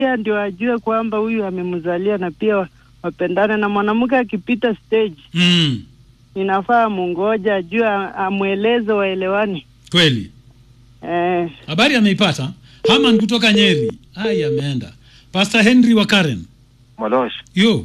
pia ndio ajue kwamba huyu amemzalia na pia wa- wapendane. Na mwanamke akipita stage, mm. inafaa mungoja ajue, a- amweleze, waelewani. kweli Eh, habari ameipata haman kutoka nyeri ai ameenda pastor henry wa karen Molosh, yo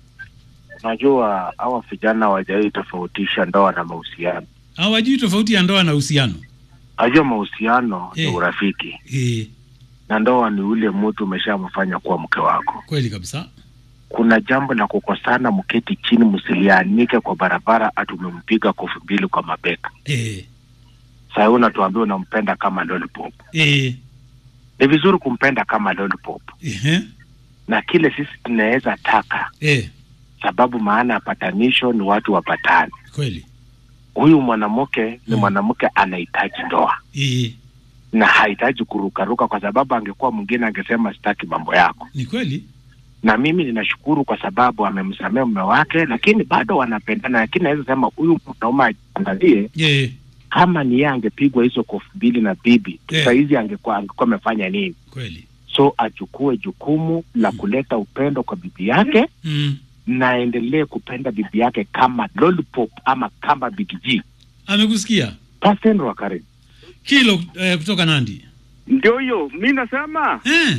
unajua hawa vijana hawajawai tofautisha ndoa na mahusiano. hawajui tofauti ya ndoa na uhusiano Najua mahusiano ni Eh. urafiki e, na ndoa ni ule mtu umeshamfanya kuwa mke wako. kweli kabisa Kuna jambo la kukosana, mketi chini, msilianike kwa barabara, ati umempiga kofi mbili kwa mabeka. e, Sasa wewe unatuambia unampenda kama lollipop. e, Ni vizuri kumpenda kama lollipop, ehe, na kile sisi tunaweza taka, e, sababu maana ya patanisho ni watu wapatane. kweli Huyu mwanamke ni Mm. mwanamke anahitaji ndoa e, na hahitaji kurukaruka, kwa sababu angekuwa mwingine angesema sitaki mambo yako. ni kweli Na mimi ninashukuru kwa sababu amemsamea mume wake, lakini bado wanapendana. Lakini naweza sema huyu mwanaume ajiangalie, e, kama ni yeye angepigwa hizo kofi mbili na bibi Yeah. saa hizi angekuwa angekuwa amefanya nini? kweli So achukue jukumu la kuleta upendo kwa bibi yake mm. na aendelee kupenda bibi yake kama lollipop ama kama Big G. amekusikia Pastor wa Karen. kilo eh, kutoka nandi Ndio hiyo mi nasema eh,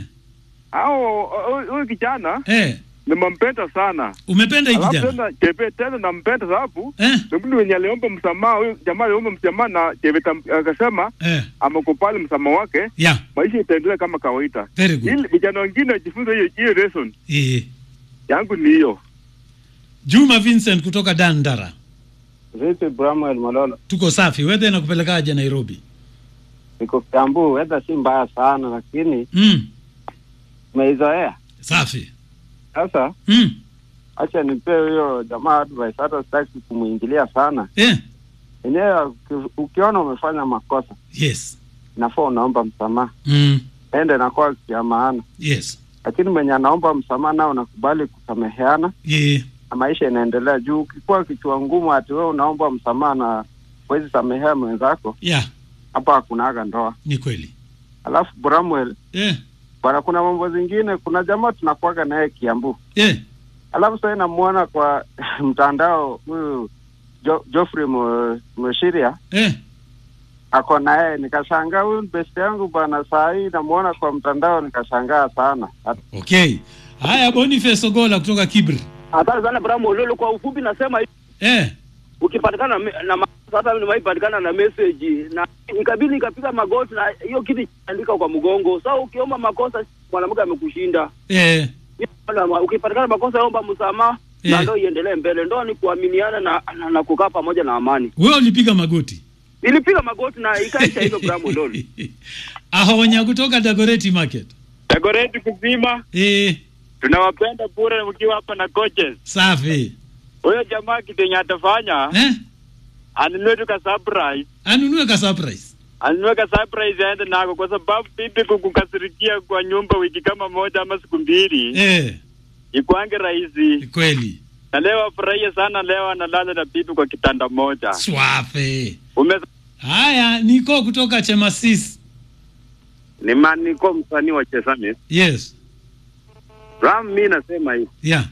au huyu kijana eh, nimempenda sana, umependa hii alafu kijana tena Chebe tena nampenda sababu eh, ni mtu wenye aliomba msamaha. Huyu jamaa aliomba msamaha na Chebe tam- akasema eh, amekubali msamaha wake, yeah, maisha itaendelea kama kawaida. very good Ili vijana wengine wajifunze hiyo hiyo lesson. eh, Yangu ni hiyo. juma vincent kutoka dandara Vipi Bramwell Malolo, tuko safi wedhe nakupelekaje nairobi niko Kiambu, weather si mbaya sana, lakini mm. umeizoea safi sasa. mm. Acha nipee huyo jamaa advice, hata sitaki kumwingilia sana. eh, Enyewe uki- ukiona umefanya makosa, yes inafaa unaomba msamaha, mm. ende nakuwa ya maana. yes Lakini mwenye anaomba msamaha nao unakubali kusameheana yeah. na maisha inaendelea. Juu ukikuwa kichwa ngumu, ati wewe unaomba msamaha na huwezi samehea mwenzako, yeah hapa hakunaga ndoa. ni kweli Alafu Bramwell eh, bwana, kuna mambo zingine, kuna jamaa tunakuaga naye Kiambu eh, alafu sasa namuona kwa mtandao huyu jo, Geoffrey Mo- Moshiria eh. ako na yeye, nikashangaa huyu ni best yangu bwana. Saa hii namuona kwa mtandao, nikashangaa sana. Hata okay haya boniface ogola kutoka kibri Asante sana Bramo Lolo. Kwa ufupi nasema hivi, eh, ukipatikana me- na ma- hata nimaipatikana na message na nikabidi nikapiga magoti na hiyo kitu andika kwa mgongo. Sasa ukiomba makosa mwanamke amekushinda. eh, Wala- Ukipatikana makosa omba msamaha Eh. na ndio iendelee mbele. Ndoa ni kuaminiana na, na, na kukaa pamoja na amani. wewe ulipiga magoti Nilipiga magoti na ikaisha hivyo Bramo Lolo. ahonya kutoka dagoreti market Dagoretti kuzima, eh, tunawapenda bure mkiwa hapa na coaches. safi Huyo jamaa kitu atafanya eh? anunue tu ka surprise anunue ka surprise anunue ka surprise aende nako, kwa sababu bibi kukukasirikia kwa nyumba wiki kama moja ama siku mbili eh, ikwange rahisi. kweli Na leo afurahie sana, leo analala na bibi kwa kitanda moja. swafe Ume haya niko kutoka chemasis ni maniko msanii wa Chesame. yes Ram, mi nasema hivi, yeah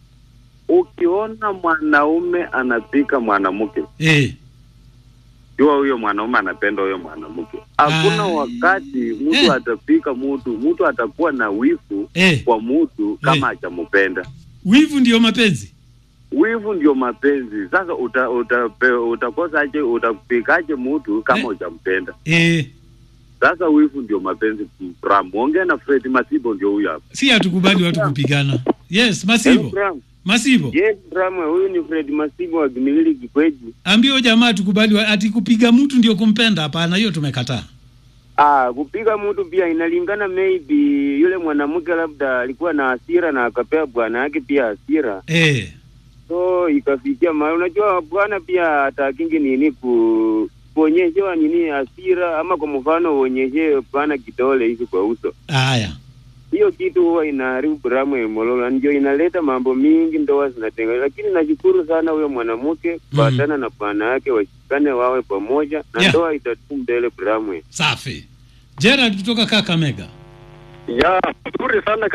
ukiona mwanaume anapika mwanamke, eh, jua huyo mwanaume anapenda huyo mwanamke. Hakuna Ai. wakati mtu Eh. atapika mtu, mtu atakuwa na wivu eh. kwa mtu kama hajampenda. wivu ndio mapenzi Wivu ndio mapenzi. Sasa uta, uta, utakosaje utapikaje mtu kama Eh. hujampenda? eh, Sasa wivu ndio mapenzi. Ram, ongea na Fred Masibo, ndio huyo hapa. si hatukubali watu kupigana yes Hello, masibo Ram. masibo Yes, Ram, huyu ni Fred Masibo wa Kimilili Kikweji. ambio jamaa tukubali wa- ati kupiga mtu ndio kumpenda hapana hiyo tumekataa Ah, kupiga mtu pia inalingana, maybe yule mwanamke labda alikuwa na hasira na akapea bwana yake pia hasira, eh, so ikafikia mahali, unajua bwana pia atakingi nini ku kuonyeshewa nini hasira, ama kwa mfano uonyeshe bwana kidole hivi kwa uso, haya hiyo kitu huwa inaharibu bramu ya mololo, ndio inaleta mambo mingi, ndoa zinatenga. Lakini nashukuru sana huyo mwanamke kuatana na bwana yake, washikane wawe pamoja na Yeah. ndoa itatu mbele bramu. safi gerard kutoka kakamega Ya, nzuri sana